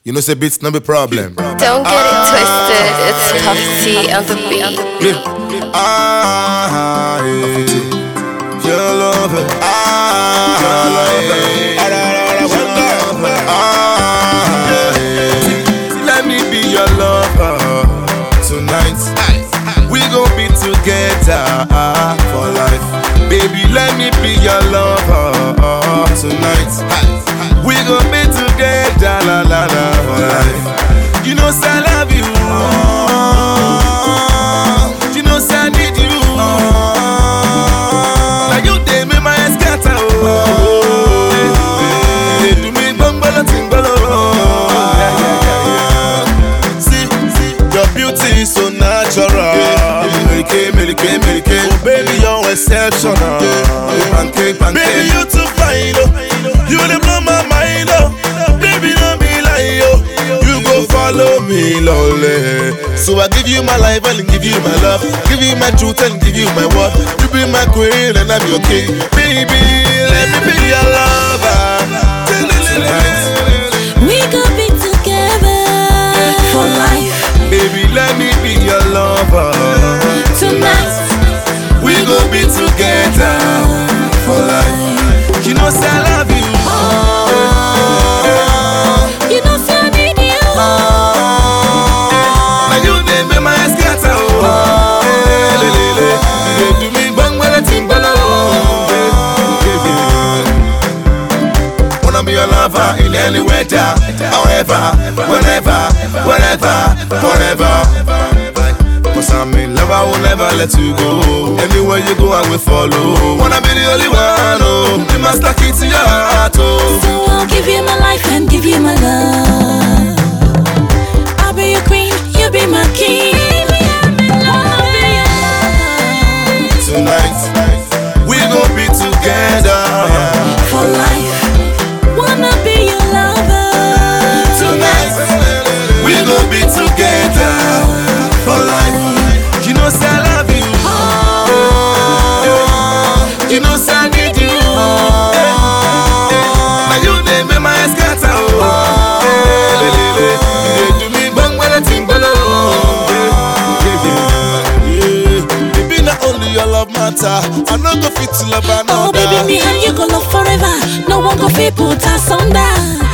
You know, say beats no be problem. Don't get it twisted, it's Puff T on the beat. Yeah. Ah, yeah. Your love, ah, your love, ah, yeah. Let me be your lover tonight. We gon' be together for life, baby. Let me be your lover tonight. We gon' be together, la la la, for life. You know, say I love you. You know, say I need you. Now you dey make my head scatter, oh. Dey do me gbongbolo tingbolo, yeah, yeah, yeah, yeah. See, see, your beauty is so natural. Melike, melike, melike. Oh, baby, you're exceptional. Pancake, pancake. Baby, you too fine, oh. You dey blow my mind, oh. Baby, no be lie, oh. You go follow me, lolly. So I give you my life and give you my love. Give you my truth and give you my word. You be my queen and I'm your king. Baby, let me be your lover. Tonight. We could be together for life Baby, let me be your lover. tonight. We gon' be together for life. You know, say I love you. You know, say I need you. Now you dey make my head scatter, oh. Eh, le, le, le. You dey do me gbongbele tingbolo, oh. Wanna be your lover in any weather, however, whenever, whenever, forever. Cause I'm in love, I will never let you go. Anywhere you go, I will follow. Wanna be the only one, oh. You must lock it to your heart, oh. So I'll give you my life and give you my love. I'll be your queen, you be my king. I'll be yours Tonight, we gon' be together. for life. Wanna be your lover Tonight, we gon' be together for life. You know, say I love you. You know, say I need you. Now you dey make my head scatter, oh. Le, le, le. You dey do me gbongbele tingbolo, yeah, yeah, yeah. It be not only your love matter. I no go fit to love another. Oh baby, me and you go love forever. No one go fit put us under.